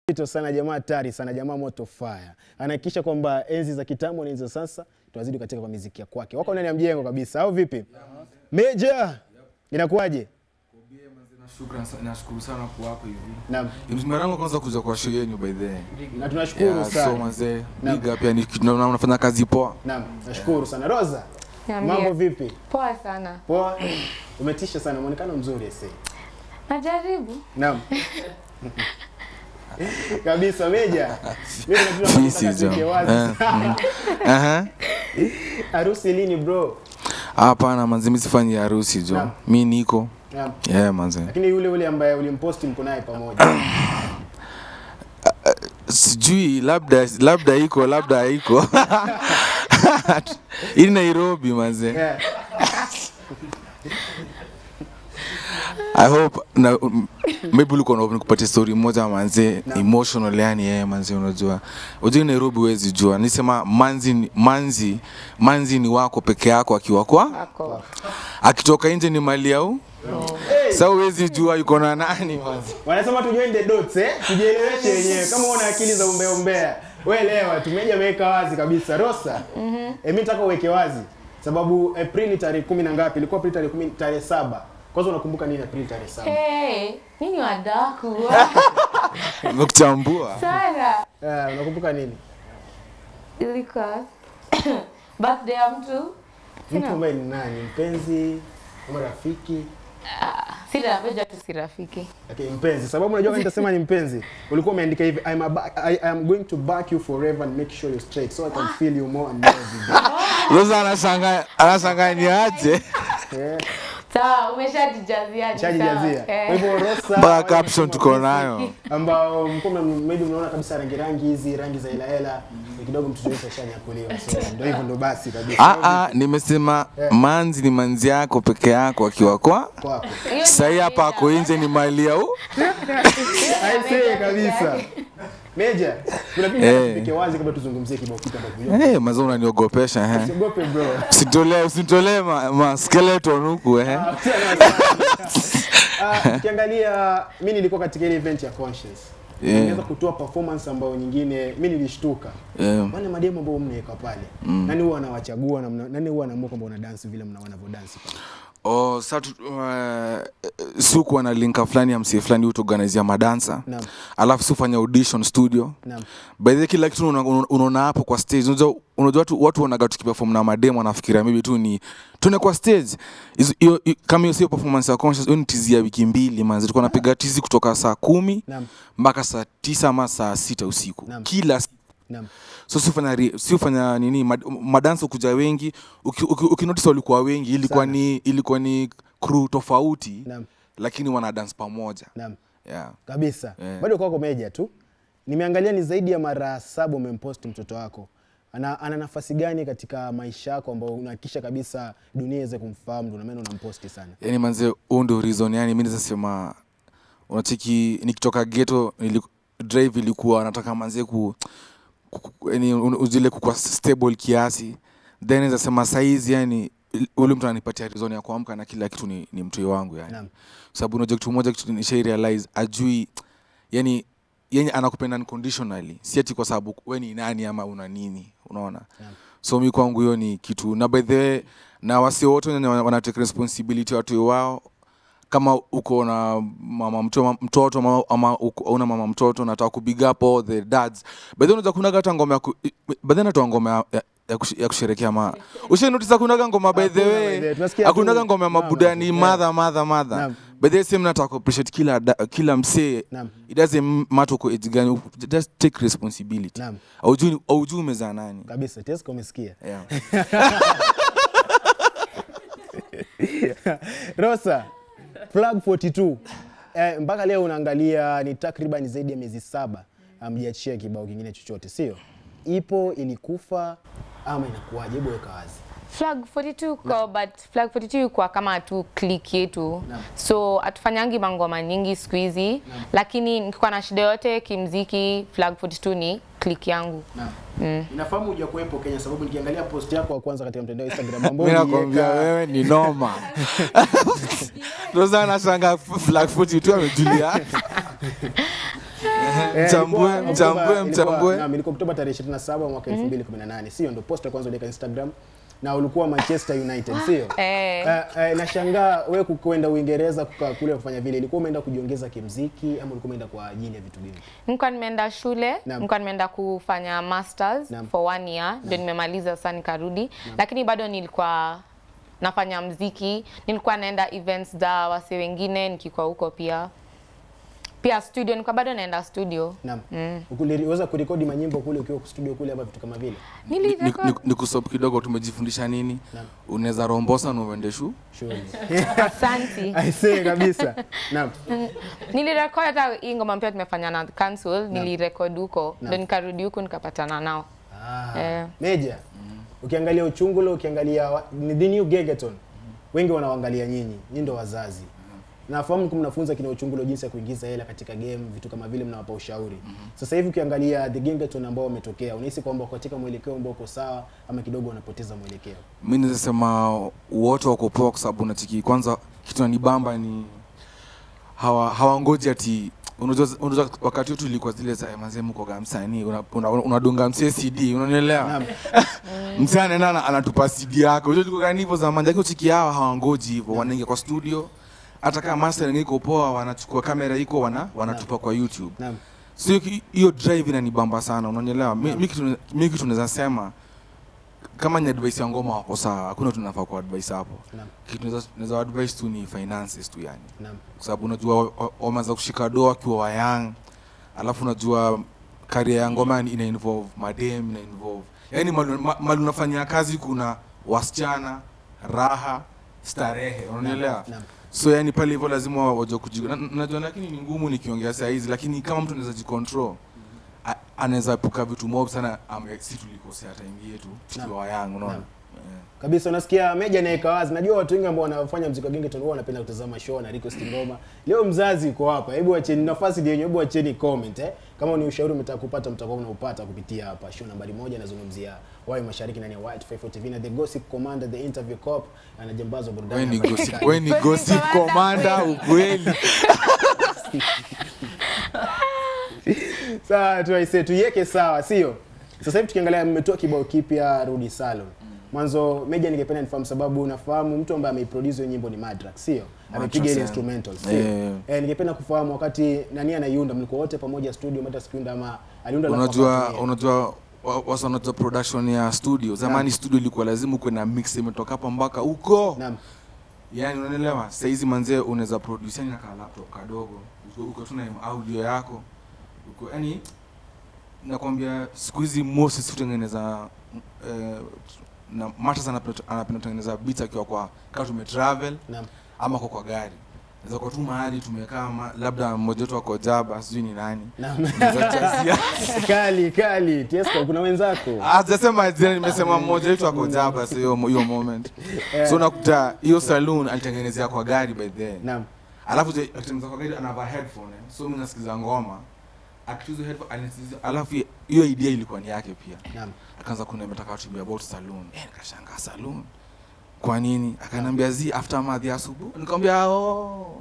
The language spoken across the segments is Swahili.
Ito sana jamaa hatari sana jamaa moto fire. Anahakikisha kwamba enzi za kitambo na enzi za sasa tunazidi katika kwa muziki ya kwake. Wako ndani ya mjengo kabisa au vipi? Meja. Inakuwaje? Shukran sa- nashukuru sana kuwa hapa hivi. Naam. Ni mara yangu ya kwanza kuja kwa show yenu by the way. Na tunashukuru Yeah, so sana. mazee, Naam. big up yani na unafanya kazi poa. Naam, nashukuru sana. Rosa, Niambie. mambo vipi? Poa sana. Poa. Umetisha sana, muonekano mzuri ese. Najaribu. Naam. Kabisa Meja. Mimi najua Fisi nataka tuweke jo. wazi. Eh, mm. Aha. Harusi lini bro? Hapana manze, mimi sifanyi harusi jo. Naam. Mimi niko. Naam. Yeah manze. Lakini yule yule ambaye ulimposti mko naye pamoja. Sijui labda labda iko labda haiko. Hii Nairobi manze. Yeah. I hope na um, maybe ulikuwa na nikupatie story moja manze emotional yani yeye manze unajua. Unajua Nairobi huwezi jua. Nisema manzi ni- manzi manzi ni wako peke yako akiwa kwa Ako. akitoka nje ni mali au sasa huwezi jua yuko na nani manze. Wanasema tu join the dots eh? Tujieleweshe wenyewe kama una akili za umbea umbea. Wewe elewa, tumeja ameweka wazi kabisa. Rosa. Mhm. Mm eh, mimi nataka uweke wazi sababu Aprili tarehe kumi na ngapi? Ilikuwa Aprili tarehe kumi tarehe saba. Kwanza unakumbuka nini Aprili tarehe saba? Hey, nini wadaku? Nimekuchambua. sana. Eh, unakumbuka nini? Ilikuwa birthday ya mtu. Mtu ambaye ni nani? Mpenzi ama rafiki? Sita napenda tu si rafiki. Okay, mpenzi. Sababu unajua kama nitasema ni mpenzi. Ulikuwa umeandika hivi I'm a ba- I, I am going to back you forever and make sure you're straight so I can feel you more and more every day. Sasa anashangaa anashangaa ni aje? Eh, Sawa, umeshajijazia. shajijazia. Kwa hivyo Rosa Mpaka wale caption wanasema tuko nayo. ambao mko mna- maybe mnaona kabisa rangi rangi hizi rangi za hela hela ni kidogo mtoto wetu ashanyakuliwa so ndio hivyo ndo basi kabisa Ah ah, nimesema manzi ni manzi yako peke yako akiwa kwa kwako sahii hapa ako nje ni mali au I say kabisa Meja kuna vitu Eh. tupike wazi kabla tuzungumzie kibao kitu ambacho Eh, mazao unaniogopesha eh. Usiogope bro. Usitolee usitolee ma, ma skeleton huku eh. Ah, Ukiangalia mimi nilikuwa katika ile event ya Conscious. Yeah. Niweza kutoa performance ambayo nyingine mimi nilishtuka. Eh, Wale mademo ambao mnaweka pale. Nani huwa anawachagua na mna- nani huwa anaamua kwamba una dance vile mna wanavyodansi pale? Oh, sa tu- uh, suku ana linka fulani ya msee fulani utuorganizia madansa Naam. alafu si ufanya audition studio Naam. by the way, kila kitu una- una- unaona hapo kwa stage unajua unajua watu watu wanaga tukiperform na mademo wanafikiria maybe tu ni tuone kwa stage Hizo- hiyo hiyo- kama hiyo sio performance ya conscious hiyo ni tizi ya wiki mbili manzi tulikuwa napiga tizi kutoka saa kumi Naam. mpaka saa tisa ama saa sita usiku Naam. kila siku Naam. so siufanya re- siufanya nini mad, madansa kuja wengi ukinotice uki, uki ukinotice walikuwa wengi ilikuwa Sana. ni ilikuwa ni crew tofauti Naam. lakini wana dance pamoja Naam. yeah. kabisa Eh. bado kwako meja tu nimeangalia ni zaidi ya mara saba umempost mtoto wako ana, ana nafasi gani katika maisha yako ambao unahakikisha kabisa dunia iweze kumfahamu ndio maana unamposti sana yani manze huu ndio reason yani mi nazasema unacheki nikitoka geto drive ilikuwa nataka manze ku, ku, ku yani un- uzile kukua stable kiasi then nazasema saizi yani ule mtu ananipatia reason ya kuamka na kila kitu ni, ni mtoi wangu yani Naam. sababu unajua kitu moja kitu nishai realize ajui yani yenye anakupenda unconditionally si ati kwa sababu we ni nani ama una nini unaona Naam. so mi kwangu hiyo ni kitu na by the way na wasi wote wenye wana wana take responsibility watu wao kama uko na mama mto, mtoto ama, ama uko- una mama mtoto nataka ku big up all the dads by the way unaweza kunaga hata ngoma ya ku- by the way natoa ngoma ya, ya, ya, kush- ya kusherekea ma ushenotisa kunaga ngoma by the Hakuna by the way. way Tunasikia tu akunaga ngoma ya mama mabudani tu. madha madha madha Naam. by the way same nataka ku appreciate kila da- kila msee Naam. it doesn't matter uko age gani just take responsibility Naam. aujui aujui umezaa nani kabisa Tesco umesikia yeah. Rosa Flag 42 eh, mpaka leo unaangalia ni takriban zaidi ya miezi saba amjiachia kibao kingine chochote sio ipo ilikufa ama inakuwaje hebu weka wazi Flag 42 kwa but Flag 42 kwa kama tu click yetu. Naam. So atufanyangi mangoma nyingi siku hizi, lakini nikiwa na shida yote kimziki, Flag 42 ni click yangu. Naam. Inafahamu huja kuwepo Kenya sababu nikiangalia post yako ya kwanza katika mtandao wa Instagram ambao mi nakwambia uliweka- wewe ni noma rosa anashanga flag 42 amejulia Eh, Mchambue, ilikuwa mchambue, Oktoba- ilikuwa- mchambue. naam, ilikuwa Oktoba tarehe 27 mwaka 2018. Sio ndo post ya kwanza uliweka Instagram na ulikuwa Manchester United, sio? Eh. Eh, eh, nashangaa wewe kukwenda Uingereza kukaa kule kufanya vile, ilikuwa umeenda kujiongeza kimziki ama ulikuwa umeenda kwa ajili ya vitu gani? nilikuwa nimeenda shule Naam. nilikuwa nimeenda kufanya masters Naam. for one year ndio nimemaliza sasa nikarudi lakini bado nilikuwa nafanya mziki nilikuwa naenda events za wase wengine nikikuwa huko pia pia studio nilikuwa bado naenda studio Naam. Uliweza kurekodi manyimbo kule ukiwa studio kule ama vitu kama vile? Ni- ni- nilirekod ni- ni kusop kidogo tumejifundisha nini Naam. unaweza rombosa na uende shu Sure. asanti I say kabisa. Naam. nilirekod hata hii ngoma mpya tumefanya na council nilirekod huko ndio nikarudi huku nikapatana nao Ah, Eh. Meja. Ukiangalia Uchungulo, ukiangalia wa- ni the new Gegeton. Wengi wanawaangalia nyinyi, nyinyi ndo wazazi. Nafahamu mko mnafunza kina Uchungulo jinsi ya kuingiza hela katika game, vitu kama vile mnawapa ushauri. Sasa hivi ukiangalia the Gegeton ambao wametokea, unahisi kwamba katika mwelekeo ambao uko sawa ama kidogo wanapoteza mwelekeo? mi naweza sema wote wako poa kwa sababu nachiki kwanza kitu nanibamba ni hawa hawangoji ati unajua unajua wakati wetu ilikuwa zile za mazee mko gamsani unadunga una, unadunga msie CD unanielewa Naam. msee anaenda ana- anatupa CD yako unajua tulikuwa gani hivyo zamani lakini uchiki hawa hawangoji hivyo wanaingia kwa studio hata kama mastering iko poa wanachukua kamera iko wana wanatupa kwa YouTube Naam. so hiyo- hiyo drive inanibamba sana unanielewa mi mi kitu mi kitu naweza sema kama ni advice ya ngoma wako sawa hakuna tunafaa kwa advice hapo Naam. kitu naweza- naweza advice tu ni finances tu yani Naam. kwa sababu unajua wa- wa- wameanza kushika doa wakiwa wayang alafu unajua karia ya ngoma ina involve madem ina involve yani mali ma- mali unafanyia kazi kuna wasichana raha starehe unanielewa Naam. so yani pale hivyo lazima wajua kujiga na- najua lakini ni ngumu nikiongea saa hizi lakini kama mtu anaweza jicontrol a- anaweza epuka vitu mob sana ame si tulikosea time yetu tukiwa wayang unaona Naam. Eh. Kabisa unasikia Meja naeka wazi. Najua watu wengi ambao wanafanya muziki wa Gengeton huwa wanapenda kutazama show na request ngoma. Leo mzazi uko hapa. Hebu acheni nafasi ndio hebu acheni comment eh. Kama ni ushauri mtaka kupata mtakuwa mnaupata kupitia hapa. Show nambari moja nazungumzia Wai Mashariki ndani ya White 54 TV na The Gossip Commander, The Interview Cop na Jambazo burudani. Wewe ni hapa gossip, katikati. wewe ni gossip commander ukweli. Sawa tu aise tuiweke sawa, sio? Sasa hivi tukiangalia mmetoa kibao kipya Rudi Salon. Mwanzo Meja ningependa nifahamu sababu nafahamu mtu ambaye ameiproduce hiyo nyimbo ni Madrax, sio? Amepiga ile yeah. instrumental, sio? Yeah. Eh, ningependa kufahamu wakati nani anaiunda, mlikuwa wote pamoja studio, Madrax kiunda ama aliunda alafu Unajua akatumia? unajua wa- wasa unajua production ya studio. Zamani studio ilikuwa lazima uwe na mix imetoka hapa mpaka huko. Naam. Yaani unanielewa? Sasa hizi manzee unaweza produce yani na ka laptop kadogo. Uko uko tu na audio yako. Uko yani nakwambia siku hizi most sisi tutengeneza eh, na Matters anapenda anapenda kutengeneza beats akiwa kwa kama tume travel Naam. ama kwa kwa gari. Naweza kwa tu mahali tumekaa ma- labda mmoja wetu ako jaba sijui ni nani. Naam. Naweza chazia. kali kali. Tiesto kuna wenzako. Ah, sijasema jina, nimesema mmoja wetu ako jaba sasa hiyo hiyo moment. So unakuta hiyo saloon alitengenezea kwa gari by the way. Naam. Alafu je- akitengeneza kwa gari anavaa headphone. eh. So mimi nasikiza ngoma. Akichuza headphone anasikiza alafu hiyo idea ilikuwa ni yake pia. Naam. Akaanza kuniambia nataka tuambie about saloon. Eh, nikashangaa saloon. Kwa nini? Akaniambia zi aftermath ya asubuhi. Nikamwambia oh.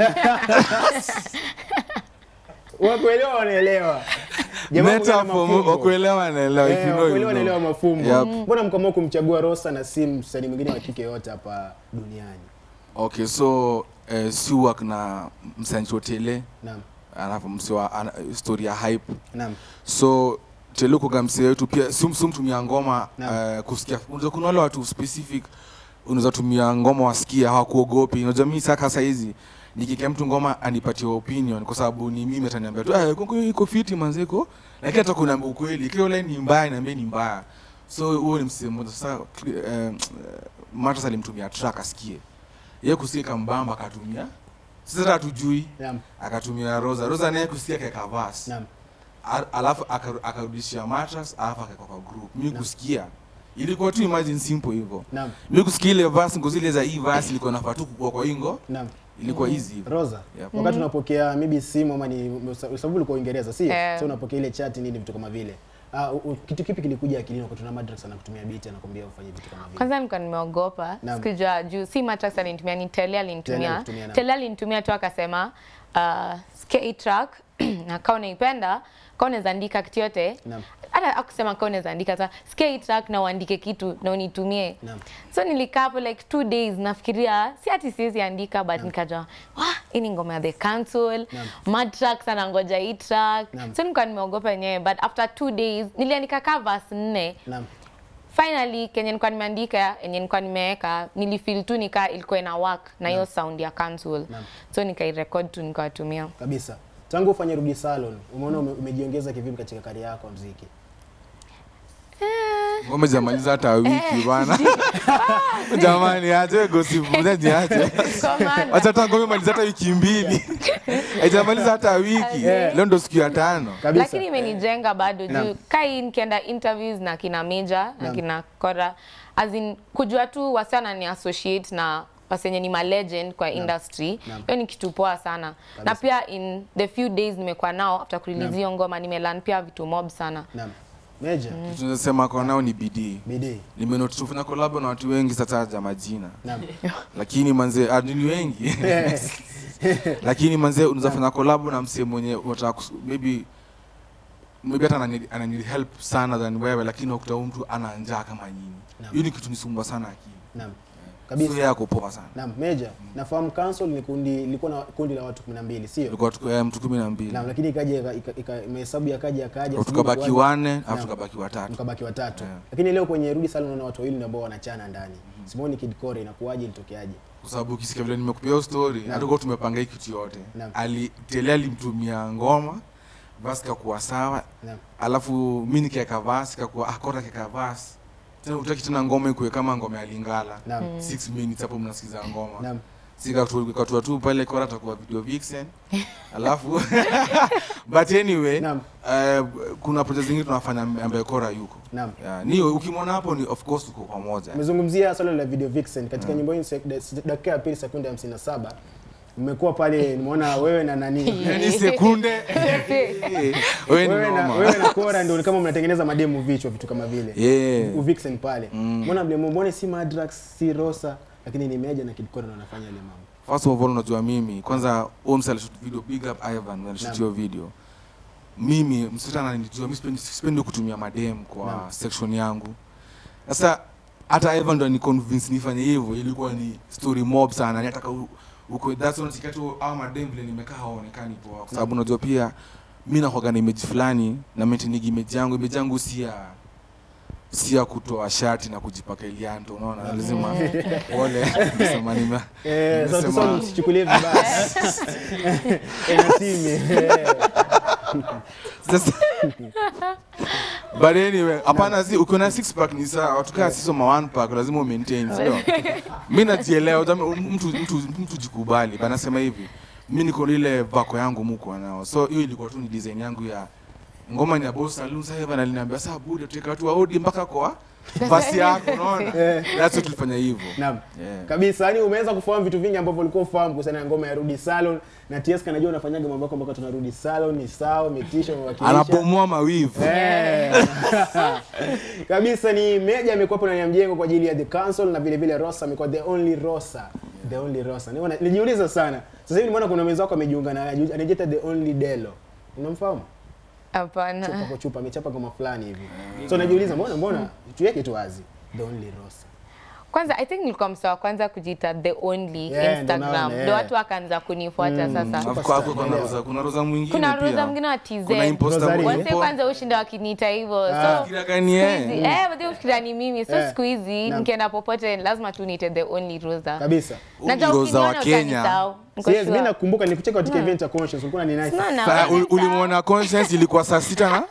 Wakuelewa wanaelewa. Jamaa mwingine ana Metaphor mafumbo. wakuelewa naelewa if Eh, you know. wakuelewa you wanaelewa know. mafumbo. Yep. Mbona mkaamua kumchagua Rosa na si msanii mwingine wa kike yote hapa duniani? Okay, so eh, si work na msanii Tele Naam. alafu msiwa ana, story ya hype Naam. so Tele kwa msee wetu pia si si mtumia ngoma Naam. uh, kusikia unaweza kuna wale watu specific unaweza tumia ngoma wasikia hawakuogopi unajua mimi saka saa hizi nikikia mtu ngoma anipatie opinion kwa sababu ni mimi ataniambia tu ah kongo iko fiti manzeko lakini hata kuna ukweli kile ule ni mbaya niambie ni mbaya so huo ni msemo mmoja sasa uh, Matters alimtumia track asikie yeye kusikia kambamba akatumia sasa hata hatujui Naam. akatumia Rosa Rosa naye kusikia kaeka verse Naam. Al- alafu aka- akarudishia mattress alafu akaweka kwa group mimi kusikia ilikuwa tu imagine simple hivyo Naam. mimi kusikia ile verse ngo zile za hii verse ilikuwa nafaa tu kukua kwa ingo Naam. ilikuwa easy hivyo Rosa, Yep. wakati unapokea maybe simu ama ni sababu ulikuwa Uingereza, si? Eh. So unapokea ile chat nini vitu kama vile. Ah, uh, kitu kipi kilikuja akilini wakati una Madrax anakutumia beat anakwambia ufanye vitu kama vile? kwanza nilikuwa nimeogopa Naam. sikujua juu si Matrax alinitumia ni Tele Tele alinitumia alikutumia, naam. Tele alinitumia tu akasema uh, sikia hii track na kama unaipenda kama unaweza andika kitu yote Naam. hata akusema kama unaweza andika ta sikia hii track na uandike kitu na unitumie Naam. so nilikaa hapo like two days nafikiria si ati siwezi andika but nikajua wah hii ni ngoma ya the council mad tracks anangoja hii track Naam. so nilikuwa nimeogopa yenyewe but after two days niliandika ka verse nne Naam. finally kenye nilikuwa nimeandika yenye nilikuwa nimeweka nilifeel tu nika ilikuwa ina work na hiyo sound ya council Naam. so nikairecord tu nikawatumia Kabisa. Tangu ufanye Rudi Salon, umeona ume, umejiongeza kivipi katika kari yako ya muziki? ngome jamaliza hata wiki bana jamani aje gossip mzaji aje Kwa maana- acha hata ngome maliza hata wiki mbili haijamaliza hata wiki leo ndo siku ya tano Kabisa. lakini imenijenga bado Naam. juu kai nikienda interviews na kina Meja na Naam. kina Kora as in kujua tu wasichana ni associate na wasenye ni ma legend kwa industry Naam. hiyo ni kitu poa sana na pia in the few days nimekuwa nao after kurelease hiyo ngoma nimelearn pia vitu mob sana Naam. Meja, tunasema kwa nao ni bidii bidii. nimenoti tufanya kolabo na watu wengi sasa ja majina Naam. lakini manze ah, ni wengi lakini manze unaweza fanya kolabo na msee mwenye unataka kus- maybe maybe hata anani- anani help sana than wewe lakini wakuta huyu mtu ana njaa kama nyinyi Naam. hiyo ni kitu nisumbua sana akili Naam. so Kabisa. yeye ako poa sana Naam, Meja, nafahamu council ni kundi lilikuwa na kundi la watu 12, sio? tulikuwa tuko eh, mtu kumi na mbili Naam, lakini ikaja ika- ika- ika- mahesabu yakaja yakaja tukabaki sijui wanne Naam. alafu tukabaki watatu mkabaki watatu. Yeah. Lakini leo kwenye Rudi Salon unaona watu wawili ndio ambao wanachana ndani. Simoni Kid Kore inakuwaje ilitokeaje? kwa sababu ukisikia vile nimekupia hiyo story hatukuwa tumepanga hii kitu yote Naam. ali tele alimtumia ngoma basi kakuwa sawa Naam. alafu mi nikiweka vasi kakuwa akota keka vasi tena utaki tena ngoma ikuwe kama ngoma ya lingala Naam. six minutes hapo mnasikiza ngoma Naam. sikatua tu pale kora atakuwa video vixen alafu but anyway Naam. eh, kuna project zingine tunafanya ambaye kora yuko Naam. yeah, ni ukimwona hapo ni of course tuko pamoja Umezungumzia swala la video vixen katika nyimbo hii sek- da- dakika ya pili sekunde 57 mmekuwa pale nimeona wewe na nani yani sekunde wewe ni wewe na, noma wewe na Kora ndio ni kama mnatengeneza mademu vichwa vitu kama vile yeah. uvixen pale mbona mlemo mbona si Madrax si Rosa lakini ni Meja na Kid Kora ndio wanafanya ile mambo First of all unajua mimi kwanza Oms alishoot video big up Ivan alishoot hiyo video. Mimi msichana ananijua mimi sipendi sipendi kutumia madem kwa Naam. section yangu. Sasa hata Ivan ndo ni convince nifanye hivyo ilikuwa ni story mob sana. Nataka u- uko that's one sikatu au madem vile nimekaa haonekani poa kwa sababu unajua pia mimi nakuwa na image fulani na maintain image yangu image yangu si ya si ya kutoa shati na kujipaka ilianto unaona lazima pole nasema nime eh sasa nimesema- tusome msichukulie vibaya eh na timu eh Sasa but anyway, hapana si ukiona six pack ni sawa, watu kaa sisi ma one pack lazima umaintain, sio? Mimi najielewa, jamaa, mtu mtu mtu jikubali. Bana sema hivi, mimi niko na ile vako yangu muko nao. So hiyo ilikuwa tu ni design yangu ya ngoma ni ya Boss Saloon. Sasa Evan aliniambia sasa bude tuteka watu wa Odi mpaka kwa basi yako, unaona? That's what tulifanya hivyo. Naam. Yeah. Kabisa, yani umeweza kufahamu vitu vingi ambavyo ulikuwa ufahamu kuhusiana na ngoma ya Rudi Salon na TS kanajua unafanyaga mambo yako mpaka tunarudi salon ni sawa, umetisha, umewakilisha. Anabomoa mawivu. Eh. Kabisa ni Meja amekuwa hapo ndani ya mjengo kwa ajili ya The Council na vile vile Rosa amekuwa the only Rosa. The only Rosa. Niona nilijiuliza sana. Sasa hivi nimeona kuna mwenzako amejiunga na anajiita the only Delo. Unamfahamu? Chupa hapana kwa chupa amechapa ngoma fulani hivi. So najiuliza mbona mbona tuweke tu wazi. The only Rosa. kwanza i think nilikuwa msa wa kwanza kujiita the only Yeah, ndo instagram naona, ndo yeah. watu wakaanza kunifuata sasa Alafu kwa hapo kuna roza kuna roza mwingine kuna pia. roza mwingine wa tz Kuna imposter Rosary. mwingine. wase kwanza ushinda wakiniita hivyo Ah. so Fikira gani siku yeye? hizi- eh, wazee hufikiria ni mimi so Eh. siku hizi Naam. nikienda popote lazima tu niite the only rosa Kabisa. Huyu najua ni Rosa wa ukiniona Kenya. utanisahau Niko Yes, mimi sure. nakumbuka nilikucheka katika event ya Conscious ulikuwa ni nice. Unaona, Sasa wewe ul- ulimwona conscience ilikuwa saa sita na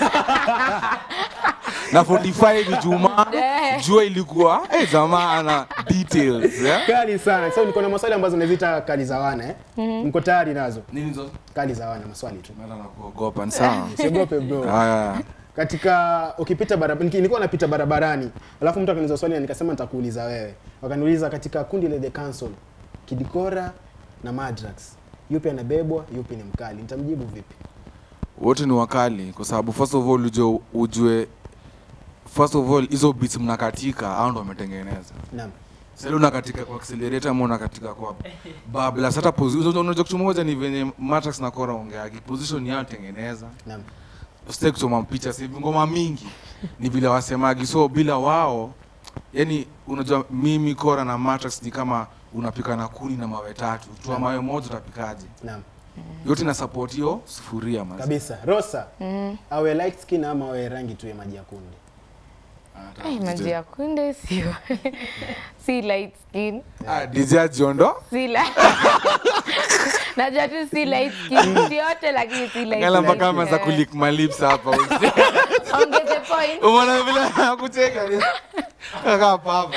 na 45 Ijumaa, Eh. jua ilikuwa eh, jamaa ana details yeah? Kali sana. So niko na maswali ambazo naziita kali za wana eh. Mko tayari nazo? Nini hizo? Kali za wana maswali tu. Mara na kuogopa ni sawa. Usiogope bro. Haya. katika ukipita barabara nilikuwa napita barabarani alafu mtu akaniuliza swali na nikasema nitakuuliza wewe wakaniuliza katika kundi la the council kidikora na madrax yupi anabebwa yupi ni mkali nitamjibu vipi Wote ni wakali kwa sababu first of all ujue, ujue first of all hizo beats mnakatika au ndo wametengeneza. naam Sasa una katika kwa accelerator ama una katika kwa babla. Hata position unajua kitu moja ni venye Matrax na Kora ongeagi. Position yao tengeneza. Naam. Usitaki kusoma picha sasa hivi ngoma mingi ni vile wasemagi. So bila wao yani unajua mimi Kora na Matrax ni kama unapika na kuni na mawe tatu. Tu mawe moja utapikaje? Naam. Yote na support hiyo sufuria mazi. Kabisa. Rosa. Awe light skin ama awe rangi tu ya maji ya kunde. Ai, maji ya kunde sio si light skin Ah, DJ Jondo. si la najua tu si light skin si yote lakini si light Ngala mpaka skin. ameanza kulick my lips hapa. ongeze point Umeona vile anakucheka ni kaka papa.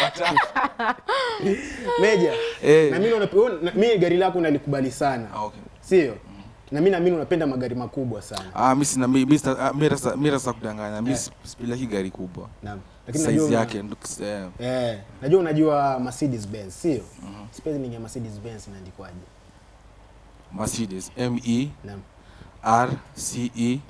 Meja. Eh. Na mimi unape- na- mimi gari lako nalikubali sana. Ah, okay. Sio? Na mimi naamini unapenda magari makubwa sana. Ah, mimi sina mimi mimi sita- ah, mimi rasa mimi rasa kudanganya. Mimi sipilaki gari kubwa. Naam. Lakini najua Size una- yake ndo- eh, Eh, najua unajua Mercedes Benz, sio? Spelling ya Mercedes Benz inaandikwaje? Mercedes M E Naam. R C E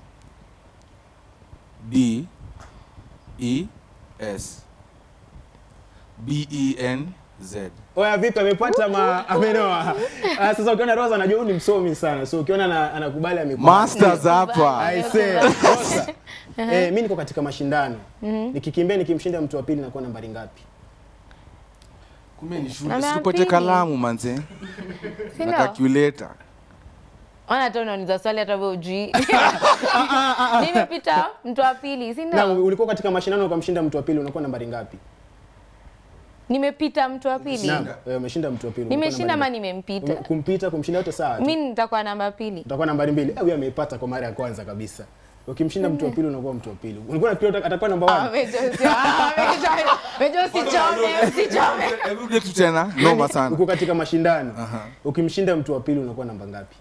D E S B E N Z. Oya vipi amepata ma amenoa. Ah, sasa ukiona Rosa anajua huyu ni msomi sana. So ukiona ana- anakubali amekuwa. Masters hapa. I say, Rosa. Eh, mimi niko katika mashindano. Nikikimbia nikimshinda mtu wa pili nakuwa nambari ngapi? Kumbe ni shule. Namba ya Sikupote pili. kalamu manze. Si Na ndio? calculator. ona hata unauliza swali hata wewe ujui nimepita mtu wa pili si Na ndio ulikuwa katika mashindano ukamshinda mtu wa pili unakuwa nambari ngapi? nimepita mtu wa pili Naam, wewe umeshinda mtu wa pili. unakuwa nimeshinda ama nambari ngapi? nimempita Ume- Kumpita kumshinda yote sawa. tu. mi nitakuwa namba pili utakuwa nambari mbili. Eh, huyu ameipata kwa mara ya kwanza kabisa. Ukimshinda mtu wa pili unakuwa mtu wa pili. Ulikuwa nafikiri uta- atakuwa namba Ah, 1. Mejo sio- ah, Mejo- Mejo usichome usichome Hebu rudia tu tena. Noma sana. Uko katika mashindano. Aha. Ukimshinda mtu wa pili unakuwa namba ngapi?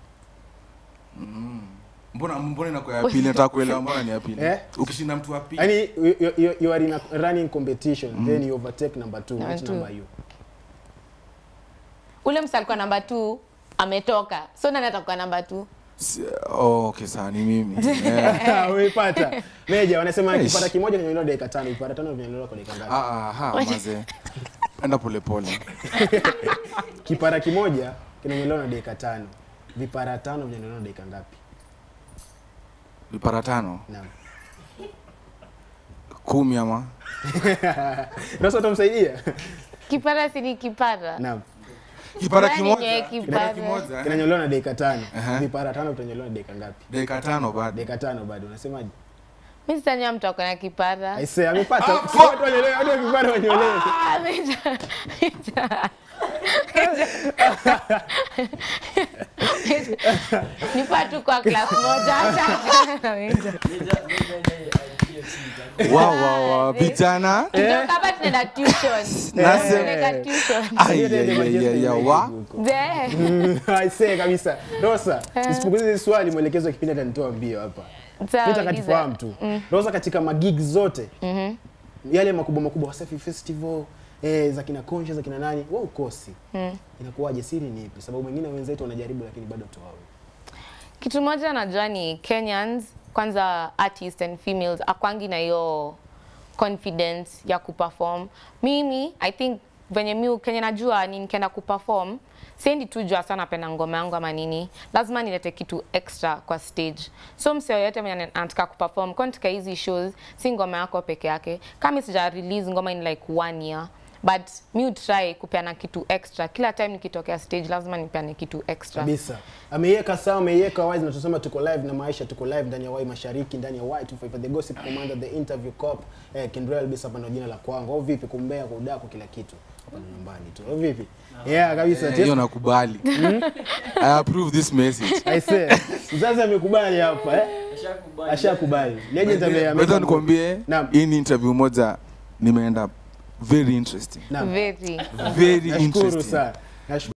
Mbona mbona inakuwa ya pili? Nataka kuelewa mbona ni ya pili. Eh? Ukishinda mtu wa pili. Yaani you, you, you, you are in a running competition then you overtake number 2. Number Which two. number are you? ule msa alikuwa namba t ametoka so nani atakuwa namba t Si- Oh, okay, sawa ni mimi. Eh. Umeipata. Meja wanasema Eish. kipara kimoja kinanyolewa dakika tano, kipara tano vinanyolewa kwa dakika ngapi? Ah, ah, ha, maze. Enda pole pole. Kipara kimoja kinanyolewa na dakika tano. Vipara tano vinanyolewa na dakika ngapi? Vipara tano. Naam. Kumi ama. Rosa utamsaidia? kipara si ni kipara Naam. Kipara Gani kimoja. nye Kipara kipara? kimoja. eh? Kinanyolewa na dakika tano. Aha. Vipara tano vitanyolewa na dakika ngapi? Dakika tano bado. Dakika tano bado. Unasemaje? mi sitanywa mtu ako na kipara Aise, amepata. Si watu wanyolewe, watu wa kipara wanyolewe. Ah, Mejo- Mejo- nipa tu kwa class moja acha na Mejo. Wow, wow, wow. Vijana. Kutoka hapa tunaenda tuition Nasema. Tunaenda tuition Ai, ai, ai, ai, ai, wa. Je, Aise kabisa. Rosa, nisipunguze hili swali mwelekezo wa kipindi atanitoa mbio hapa. sawa, Nataka uliza. tufahamu tu. Rosa katika magig zote. Yale makubwa makubwa Wasafi Festival, eh, za kina Conscious za kina nani, wewe ukosi. Inakuwaje siri ni ipi? Sababu wengine wenzetu wanajaribu lakini bado tuwawe. kitu moja najua ni Kenyans kwanza artists and females akwangi na hiyo confidence ya kuperform. Mimi I think venye mi Kenya najua ni nikienda kuperform siendi tu jua sana napenda ngoma yangu ama nini, lazima nilete kitu extra kwa stage. So mse yoyote mwenye anataka kuperform kwa katika hizi shows, si ngoma yako peke yake. Kama sija release ngoma in like one year but mi utry kupeana kitu extra kila time nikitokea stage, lazima nipeane kitu extra. Kabisa. Ameiweka sawa, ameiweka wazi na tunasema tuko live na maisha tuko live ndani ya Wai Mashariki, ndani ya Wai 255 the gossip commander, the interview cop, eh, Kendrell Bisa hapa ndo jina la kwangu. Au vipi kumbea kwa udako kila kitu. Hapa ni nyumbani tu. Au vipi? Yeah, kabisa. Eh, hiyo nakubali. I approve this message. I say, mzazi amekubali hapa eh? Ashakubali. Legend ame Wacha ame- nikwambie Naam. hii ni interview moja nimeenda very interesting. Naam. Very. Very Nashukuru interesting. sana. Nashukuru.